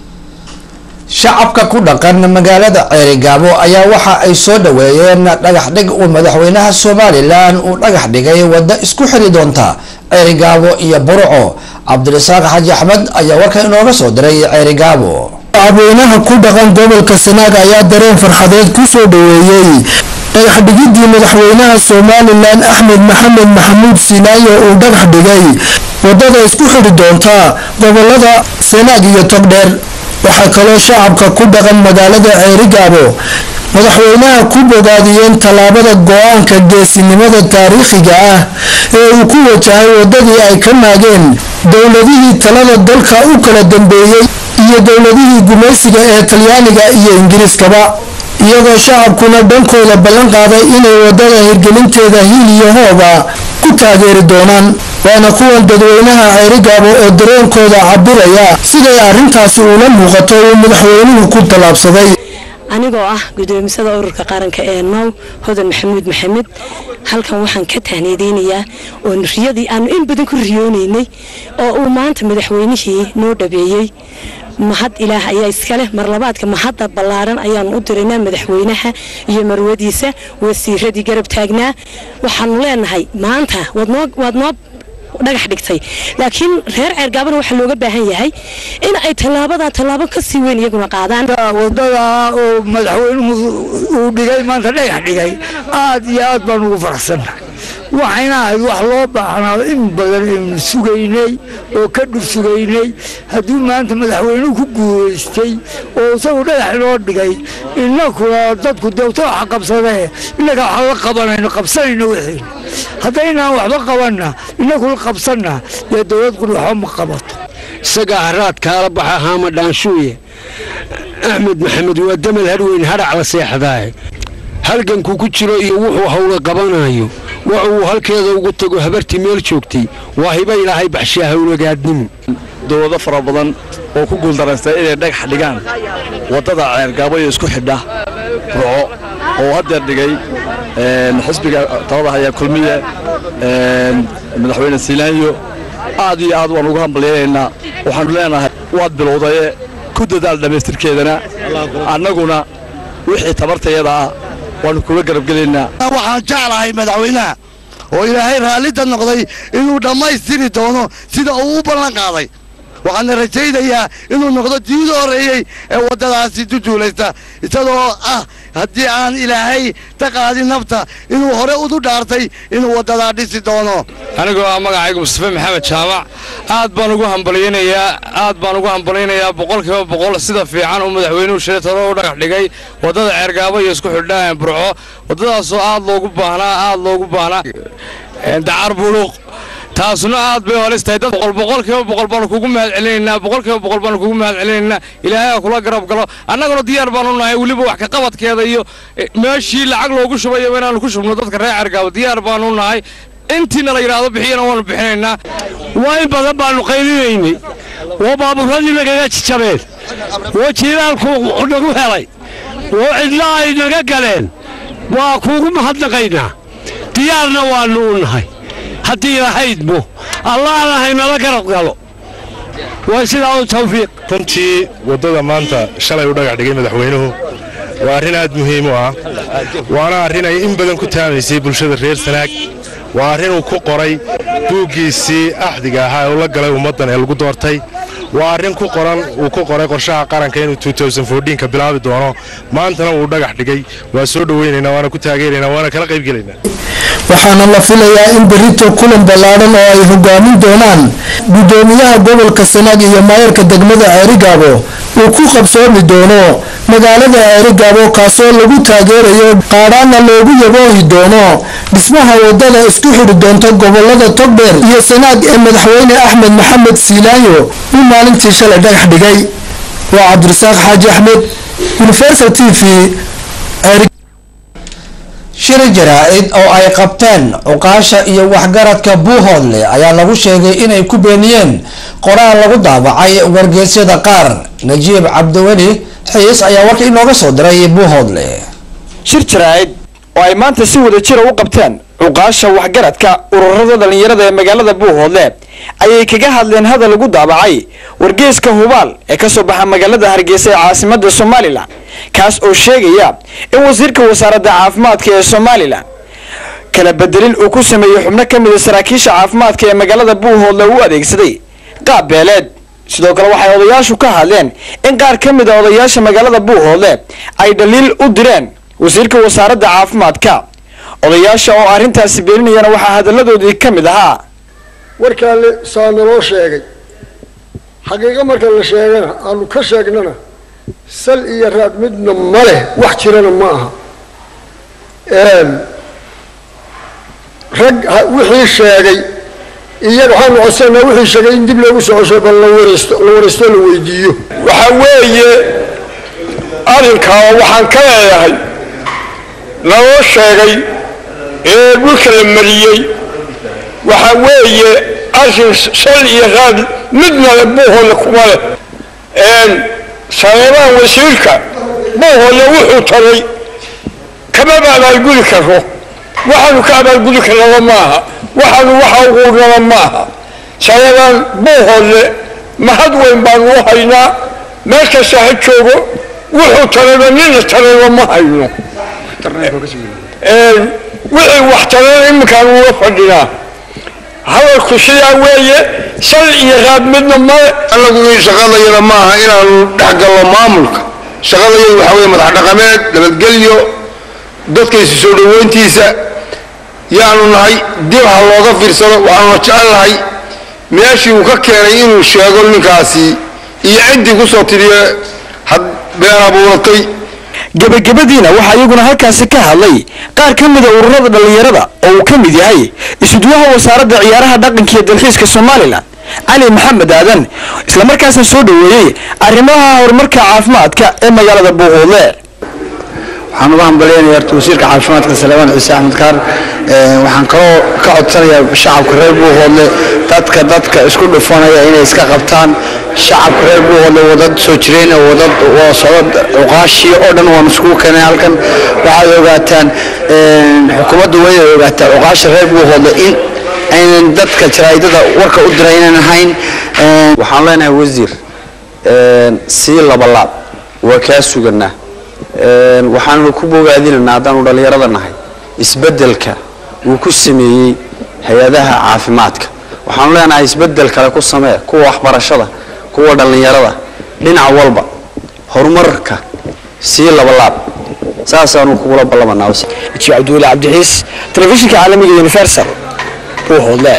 shacabka ku dhaqan magaalada ceerigaabo ayaa waxa ay soo dhaweeyeen dhagax dhig uu madaxweynaha somalilan uu dhagax dhigay waddo isku xiri doonta ceerigaabo iyo burco cabdirasaaq xaji axmed ayaa warkan inooga soo diray ceerigaabo shacabweynaha ku dhaqan gobolka sanaag ayaa dareen farxadeed ku soo dhaweeyey dhagax dhigidii madaxweynaha somalilan axmed maxamed maxamuud sinaayo uu dhagax dhigay wadada isku xidhi doonta gobolada sanaag iyo togdheer waxaa kaloo shacabka ku dhaqan magaalada ceerigaabo madaxweynaha ku bogaadiyeen tallaabada go-aanka geesinimada taariikhiga ah ee uu ku wajahay wadadii ay ka maageen dowladihii talada dalka u kala dambeeyey iyo dowladihii gumaysiga ee talyaaniga iyo ingiriiskaba iyagoo shacabkuna dhankooda ballan qaaday inay wadada hirgelinteeda hil iyo hooba ku taageeri doonaan waana kuwan dadweynaha ceerigaabo oo dareenkooda cabiraya siday arrintaasi ula muuqato uu madaxweynuhu ku tallaabsaday anigoo ah gudoomisada ururka qaranka ee now hodan maxamuud maxamed halkan waxaan ka tahniideynayaa oo riyadii aanu in badan ku riyoonaynay oo uu maanta madaxweynihii noo dhabeeyey mahad ilaah ayaa iskaleh marlabaadka mahadda ballaaran ayaanu u diraynaa madaxweynaha iyo marwadiisa wasiiradii garab taagnaa waxaanu leenahay maanta waad noo dhagax dhigtay laakiin reer ceergaabana waxaa looga baahan yahay in ay tallaabadaa tallaabo ka sii weyn iyaguna qaadaan wadada oo madaxweynuhu uu dhigay maanta dhagax dhigay aad iyo aad baan ugu faraxsannahay waxayna ahayd wax loo baahnaado in badan aynu sugaynay oo ka dhur sugaynay hadduu maanta madaxweynuhu ku guulaystay oo isagu dhagax inoo dhigay innakuna dadku dewta waxa qabsadee innaga waxa la qabanayno qabsanayno wixiina haddaynaan waxba qabanna innakuna qabsanna dee dowladkuna waxba ma qabato isagaa haraad kaala baxa haama dhaanshuuye axmed maxamed waa damal hadhweyn hadhac la seexdaaye halgankuu ku jiro iyo wuxuu hawla qabanayo waxa uu halkeeda ugu tago habartii meel joogtay waa hiba ilaahay baxshaa hawlagaadnimo dowlado fara badan oo ku guuldaraystay inay dhagax dhigaan waddada ceergaabo iyo isku xidha ruco oo haddeer dhigay xisbiga talada haya kulmiye madaxweyne siilaanyo aad iyo aad waan ugu hambalyaynaynaa waxaanu leenahay waad bilowdaye ku dadaal dhammaystirkeedana annaguna wixii tabartayada ah waanu kuga garabgelaynaa waxaan jeclahay madaxweynaha oo ilaahay raallida noqday inuu dhammaystiri doono sida uu u ballan qaaday waxaana rajaynayaa inuu noqdo diida horreeyey ee waddadaasi duduulaysta isagoo ah haddii aan ilaahay ta qaadin nafta inuu hore udu dhaartay inuu waddadaa dhisi doono anigoo ah magacaygu mustafe maxamed jaamac aad baan ugu hambalyaynayaa aad baan ugu hambalyaynayaa boqolkiiba boqol sida fiican uu madaxweynuhu shalay talo u dhagax dhigay waddada ceergaabo iyo isku xidhaan burco waddadaasoo aad loogu baahnaa aad loogu baahnaa dacar buluuq taasuna aad bay holis tahay dad boqol boqolkiiba boqol baanu kugu mahad celinaynaa boqolkiiba boqol baanu kugu mahad celinaynaa ilaahay ha kula garab galo annaguna diyaar baanu nahay weliba wax ka qabadkeeda iyo meeshii lacag loogu shubayo inaanu ku shubno dadka reer cergaabo diyaar baanu nahay intiina la yidhaahdo bixiyana waanu bixinaynaa waa in badan baanu qaylinaynay oo baabuuradii nagaga jijabeen oo jiilaalku nagu helay oo cidla ay naga galeen waa kuugu mahadnaqaynaa diyaarna waannu u nahay haddii lahaydmo allahna haynala garab galo waa sidaa u tawfiiq runtii waddada maanta shalay u dhagax dhigay madaxweynuhu waa arrin aad muhiim u ah waana arrin ay in badan ku taamaysay bulshada reer sanaag waa arrin uu ku qoray buuggiisii axdiga ahaa ee uu la galay ummaddan ee lagu doortay waa arrin ku qoran uu ku qoray qorshaha qaranka inuu ka bilaabi doono maantana uu dhagax dhigay waa soo dhoweynaynaa waana ku taageeraynaa waana kala qaybgelaynaa waxaana la filayaa in berito kulan ballaadhan oo ay hogaamin doonaan gudoomiyaha gobolka sanaag iyo maayarka degmada ceerigaabo uu ku qabsoomi doono magaalada ceerigaabo kaasoo lagu taageerayo qaadhaana loogu yaboohi doono dhismaha wadada isku xidhi doonta gobolada togdheer iyo sanaag ee madaxweyne axmed maxamed siilaanyo uu maalintii shalay dhagax dhigay waa cabdirasaaq xaaji axmed universal t v shir jaraa-id oo ay qabteen cuqaasha iyo waxgaradka buuhoodle ayaa lagu sheegay inay ku beeniyeen qoraal lagu daabacay wargeysyada qaar najiib cabdiweli xiis ayaa warka inooga soo diray buuhoodle shir jaraa-id oo ay maanta si wada jira u qabteen cuqaasha waxgaradka ururada dhallinyarada ee magaalada buuhoodle ayay kaga hadleen hadal lagu daabacay wargeyska hubaal ee kasoo baxa magaalada hargeysa ee caasimada somalilan kaas oo sheegaya in wasiirka wasaaradda caafimaadka ee somalilan kala bedelin uu ku sameeyey xubno ka mida saraakiisha caafimaadka ee magaalada buuhoodle u adeegsaday qaab beeleed sidoo kale waxay odayaashu ka hadleen in qaar ka mid a odayaasha magaalada buuhoodle ay dhaliil u direen wasiirka wasaaradda caafimaadka odayaasha oo arrintaasi beeninayana waxaa hadalladoodii ka mid ahaa warkaa saa naloo sheegay xaqiiqo marka la sheegana aanu ka sheegnana sal iyo raad midna ma leh wax jirana ma aha rag wixii sheegay iyaga waxaanu codsanaa wixii sheegay in dib loogu soo cosho bal la wareysto la wareysto la weydiiyo waxaa weeye arrinkaa waxaan ka leeyahay naloo sheegay ee dhulka la mariyey waxaa weeye arrin sal iyo raad midna le buuhoodle kuma leh saleebaan wasiirka buuhoodle wuxuu taray kamaba abaalgudi karo waxaanu ka abaalgudi karnaba maaha waxaanu waxa uguurnaba maaha saleebaan buuhoodle mahad weyn baanu u haynaa meel kasta ha joogo wuxuu tarayba nina tarayba ma hayno wixii wax tarayna iminkaan uga fadhinaa hadalku sidaa weeye sal iyo raad midna male anagu in shaqadayada maaha inaanu dhexgalno maamulka shaqadayadu waxaa weye madax dhaqameed nabadgelyo dadkaysu soo dhoweyntiisa yaanu nahay dib ha looga fiirsado waxaanuna jecel nahay meeshii uu ka keenay inuu sheego ninkaasi iyo ciddii ku soo tiriye had been abuuratay gebagabadiina waxaa iyaguna halkaasi ka hadlay qaar ka mida ururada dhallinyarada oo uu ka mid yahay isudwaha wasaaradda ciyaaraha dhaqanka iyo dalxiiska somalilan cali maxamed aadan islamarkaasna soo dhoweeyey arrimaha horumarka caafimaadka ee magaalada buuhoodle waxaan uga hambaleynayaa horta wasiirka caafimaadka salaamaan ciise axmed kaar waxaan kaloo ka codsanayaa shacabka reer buuhoodle dadka dadka isku dhufanaya inay iska qabtaan shacabka reer buuhoodle wadad soo jireen oo wadad waa socdo cuqaashii oo dhan waan iskugu keenay halkan waxaad ogaataan xukuumaddu waa inay ogaataa cuqaasha reer buuhoodle in aynan dadka jaraa'idada warka u diray inaan ahayn waxaan leenahay wasiir sii labalaab waa kaa suganaa waxaanu ku bogaadinaynaa haddaanu dhallinyarada nahay isbeddelka uu ku sameeyey hay-adaha caafimaadka waxaanu leenahay isbeddel kale ku samee kuwa waxbarashada kuwa dhallinyarada dhinac walba horumarka sii labalaab saasaanu kugula ballamanaa cabdiweli cabdixiis telefishinka caalamiga universal buuhoodle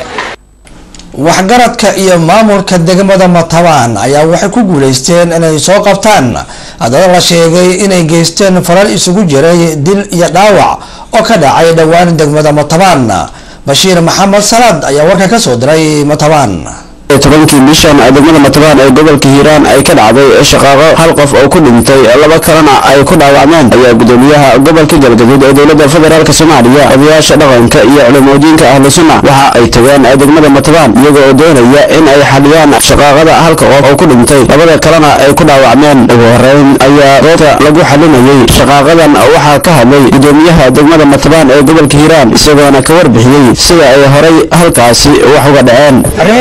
waxgaradka iyo maamulka degmada matabaan ayaa waxay ku guuleysteen inay soo qabtaan dada la sheegay inay geysteen falal isugu jiray dil iyo dhaawac oo ka dhacay dhowaan degmada matabaan bashiir maxamed salaad ayaa warka ka soo diray matabaan tobankii bishan degmada matabaan ee gobolka hiiraan ay ka dhacday shaqaaqo hal qof oo ku dhintay laba kalena ay ku dhaawacmeen ayaa gudoomiyaha gobolka galgaduud ee dowladda federaalk soomaaliya odayaasha dhaqanka iyo culimooyinka ahlu sunna waxa ay tageen degmada matabaan iyaga oo doonaya in ay xaliyaan shaqaaqada halka qof oo ku dhintay labada kalena ay ku dhaawacmeen ugu horeyn ayaa goobta lagu xalinayay shaqaaqadan waxaa ka hadlay gudoomiyaha degmada matabaan ee gobolka hiiraan isagoona ka warbixiyey sida ay horay halkaasi wax uga dhaceen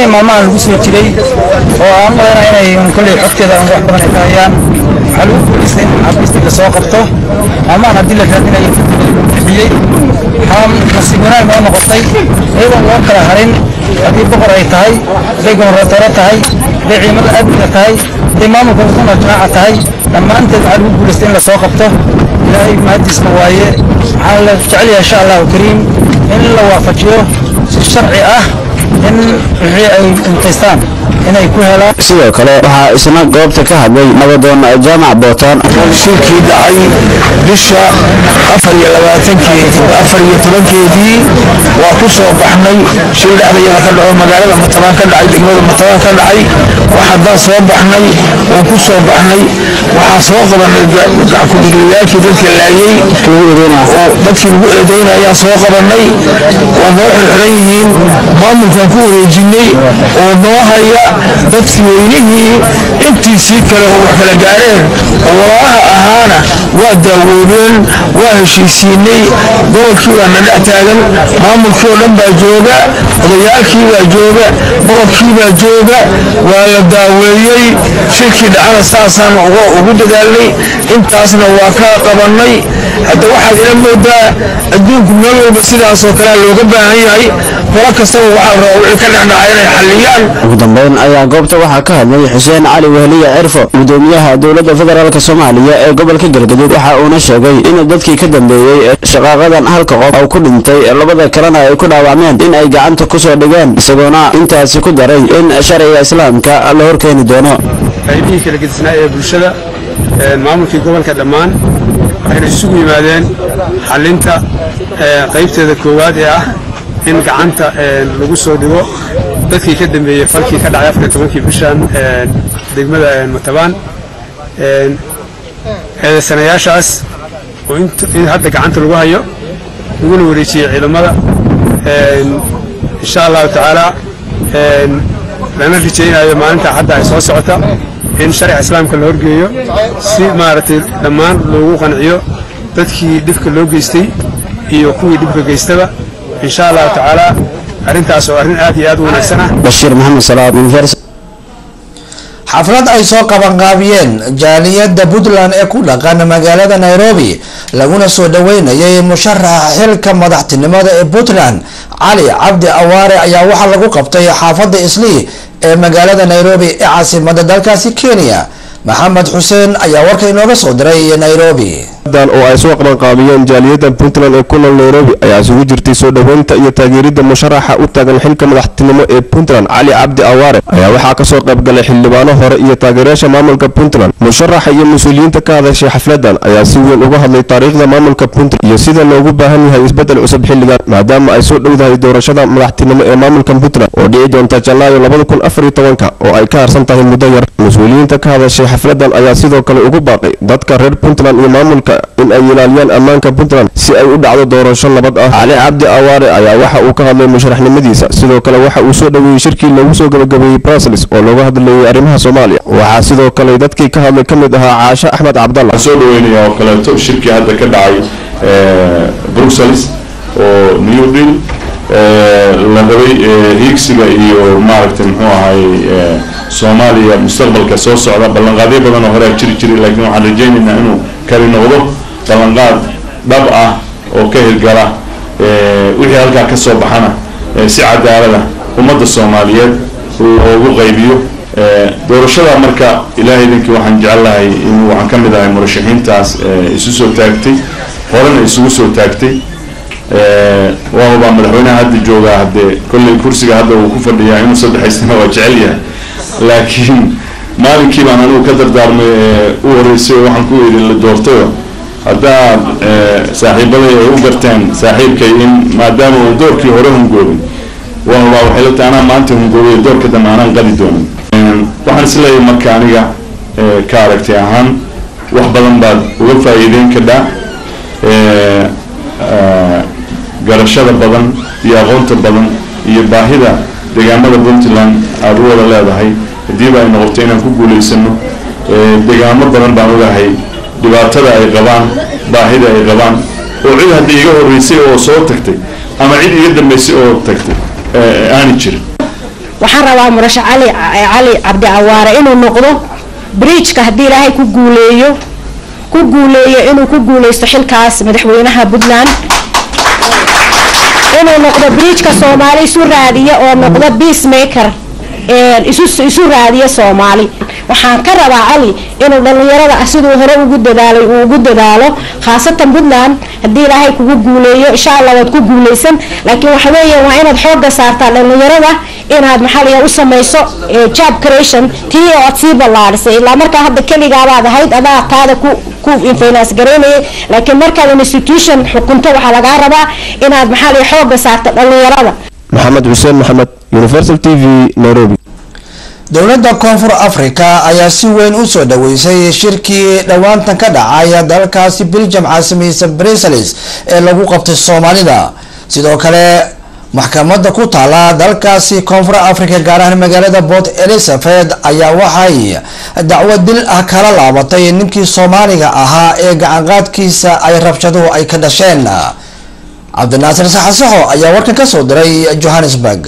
soo jiray oo aan malaynaa inay kolley xogteeda aan wax badan ay ka hayaan waxaa lagu guulaystay in xabiistii la soo qabto amaan haddii la raadinayo bixiyey waxaa nasiib wanaag noo noqotay iyadoon loo kala harin haddii boqor ay tahay hadday gobornatoore tahay hadday ciidamada amniga tahay hadday maamulka sunna jamaaca tahay dhammaanteed waxaa lagu guulaystay in la soo qabto ilaahay mahadiisna waaye waxaan la jecel yahay insha allahu kariim in la waafajiyo si sharci ah in wixii ay intaystaan inay ku helaan sidoo kale waxaa isna goobta ka hadlay nabadoon jaamac bootaan shirkii dhacay bisha afar iyo labaatankeedii afar iyo tobankeedii waa ku soo baxnay shil dhexdayada ka dhaco magaalada matabaan ka dhacay degmada matabaan ka dhacay waxaadaan soo baxnay waan ku soo baxnay waxaan soo qabanay ku-diglayaashii dadka laayey oo dadkii lagu eedeynayaan soo qabanay waa noo xirxiran yihiin maamulkan ku wareejinay oo noo haya dadkii weynihii intiisii kale oo wax kala gaareen oo walaalaha ahaana waa daawoobeen waa heshiisiinay gobolkii baa na dhex taagan maamulkii oo dhan baa jooga odayaalkii baa jooga boqorkii baa jooga waa la daaweeyey shirkii dhacana saasaan ugu dadaalnay intaasna waa ka qabannay hadda waxaad ila moodaa adduunku meel walba sidaasoo kalea looga baahan yahay qolo kastaba waxaa rabaa wixii ka dhexdhacay inay xalliyaan ugu dambeyn ayaa goobta waxaa ka hadlay xuseen cali wehliye cirfo gudoomiyaha dowladda federaalk soomaaliya ee gobolka galgaduud waxa uuna sheegay in dadkii ka dambeeyey shaqaaqadan halka qof oo ku dhintay labada kalena ay ku dhaawacmeen in ay gacanta kusoo dhigeen isagoona intaasi ku daray in sharciga islaamka la horkeeni doono qaybihii kala gedisnaa ee bulshada maamulkii gobolka dhammaan waxayna isugu yimaadeen xalinta qaybteeda koowaad ee ah in gacanta lagu soo dhigo dadkii ka dambeeyey falkii ka dhacay afar tobankii bishan degmada matabaan eedaysanayaashaas oo in hadda gacanta lagu hayo laguna wareejiyey ciidamada insha allahu tacaala lana rajaynayo maalinta hadda ay soo socota in sharciga islaamka la horgeeyo si maaragtay dhammaan loogu qanciyo dadkii dhibka loo geystay iyo kuwii dhibka geystaba insha allahu tacaala arrintaas oo arrin aad iyo aad u wanaagsan ah bashiir maxamed salaad universal xaflad ay soo qabanqaabiyeen jaaliyadda puntland ee ku dhaqan magaalada nairobi laguna soo dhaweynayay musharaxa xilka madaxtinimada ee puntland cali cabdi awaare ayaa waxaa lagu qabtay xaafadda islii ee magaalada nairobi ee caasimada dalkaasi kenya maxamed xuseen ayaa warka inooga soo diray nairobi dan oo ay soo qabanqaabiyeen jaaliyadda puntland ee ku nool nairobi ayaa isugu jirtay soo dhoweynta iyo taageeridda musharaxa u taagan xilka madaxtinimo ee puntland cali cabdi awaare ayaa waxaa kasoo qaybgalay xildhibaano hore iyo taageerayaasha maamulka puntland musharaxa iyo mas-uuliyiinta ka hadashay xafladan ayaa si weyn uga hadlay taariikhda maamulka puntland iyo sida loogu baahan yahay isbedel cusub xilligan maadaama ay soo dhowdahay doorashada madaxtinimo ee maamulka puntland oo dhici doonta janaayo labada kun afar iyo tobanka oo ay ka harsan tahay muddo yar mas-uuliyiinta ka hadashay xafladan ayaa sidoo kale ugu baaqay dadka reer puntland iyo maamulka in ay ilaaliyaan ammaanka puntland si ay u dhacdo doorasho nabad ah cali cabdi awaare ayaa waxa uu ka hadlay musharaxnimadiisa sidoo kale waxa uu soo dhoweeyey shirkii lagu soo gabagabeeyey brussels oo looga hadlayay arrimaha soomaaliya waxaa sidoo kale dadkii ka hadlay ka mid ahaa caashe axmed cabdalla soo dhaweynaya oo kaleeto shirkii hadda ka dhacay bruxelles oo new deal la rabay hiigsiga iyo maaragtay muxuu ahay soomaaliya mustaqbalka soo socda ballanqaadyo badan oo horea jiri jiray laakiin waxaan rajaynaynaa inuu kari noqdo ballanqaad dhab ah oo ka hirgala wixii halkaa ka soo baxana si cadaalada ummadda soomaaliyeed loogu qaybiyo doorashada marka ilaahay idinkii waxaan jecelahay in waxaan ka mid ahay murashaxiintaas isu soo taagtay horena isugu soo taagtay waabaa madaxweynaha hadda joogaa haddee kolley kursiga hadda uu ku fadhiyaa inuu saddexaysana waa jecel yahay laakiin maalinkii baan anigu ka dardaarmay u horeysay oo waxaan ku yidhi la doortayo haddaad saaxiibaday ay u garteen saaxiibkay in maadaama uu doorkii hore hungoobay waabaa waxay la tahay anaa maanta hungoobay doorka dambe aanaan qadi doonin waxaan isleeyahay marka aniga ka aragtay ahaan wax badan baad uga faa'iideyn kadhaa garashada badan iyo aqoonta badan iyo baahida deegaamada puntland aada u wada leedahay haddiiba ay noqoto inaan ku guulaysano deegaamo badan baan ogahay dhibaatada ay qabaan baahida ay qabaan oo cid hadda iga horreysay oo soo tagtay ama cid iga dambeysay oo tagtay aani jirin waxaan rabaa murashax cali cali cabdi awaare inuu noqdo bridgeka haddii ilaahay ku guuleeyo ku guuleeyo inuu ku guuleysto xilkaas madaxweynaha puntland inuu noqdo bridgeka soomaali isu raadiya oo noqdo peacemaker isu isu raadiya soomaali waxaan ka rabaa cali inuu dhallinyarada siduu hore ugu dadaalay uu ugu dadaalo khaasatan puntland haddii ilaahay kugu guuleeyo insha allah waad ku guuleysan laakiin waxa weeye waa inaad xooga saartaa dhallinyarada inaad maxaliya u samayso job creation tii oo aad sii ballaadhisay ilaa markaa hadda keligaabaad ahayd adaa taada ku ku finance garaynayay laakiin markaad institution xukunto waxaa lagaa rabaa inaad maxaliya xooga saarto dhallinyarada maxamed xuseen maxamed universal t v nairobi dowladda koonfur africa ayaa si weyn u soo dhaweysay shirkii dhowaantan ka dhacay dalkaasi belgium caasimaysa brussels ee lagu qabtay soomaalida sidoo kale maxkamadda ku taala dalkaasi koonfur africa gaar ahaan magaalada port elizabeth ayaa waxay dacwo dil ah kala laabatay ninkii soomaaliga ahaa ee gacanqaadkiisa ay rabshaduhu ay ka dhasheen cabdinaasir saxasaxo ayaa warkan ka soo diray johannesburg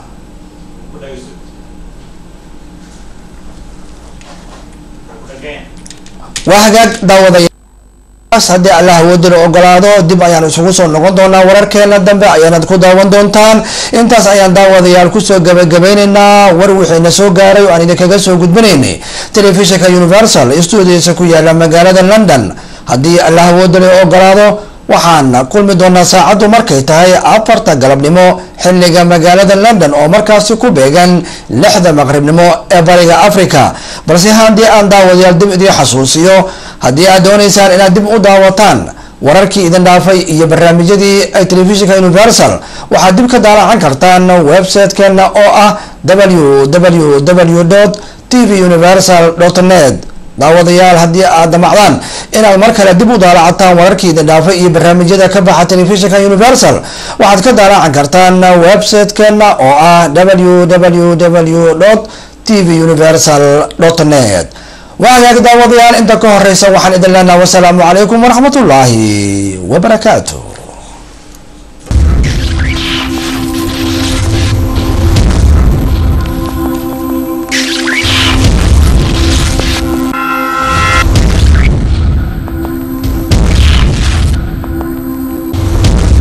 waa hagaag daawadayaas haddii allah awoodina ogolaado dib ayaan isugu soo noqon doonaa wararkeena dambe ayaanad ku daawan doontaan intaas ayaan daawadayaal kusoo gabagabeyneynaa war wixiina soo gaaray oo aan idinkaga soo gudbinaynay telefishinka universal stuudiisa ku yaala magaalada london haddii allah awoodina ogolaado waxaan kulmi doonaa saacaddu markay tahay afarta galabnimo xiliga magaalada london oo markaasi ku beegan lixda maqribnimo ee bariga africa balse haddii aan daawadayaal dib idiin xasuusiyo haddii aad dooneysaan inaad dib u daawataan wararkii idin dhaafay iyo barnaamijyadii ay telefishinka universal waxaad dib ka daalacan kartaan website-keena oo ah w w w t v universal net daawadayaal haddii aad damacdaan inaad mar kale dib u daalacataan wararkii idin dhaafay iyo barnaamijyada ka baxa telefishinka universal waxaad ka daalacan kartaan website-keena oo ah w w w t v universal net waa hagaag daawadayaal inta ka horeysa waxaan idin leenaha wasalaamu calaykum waraxmatullaahi wabarakaatu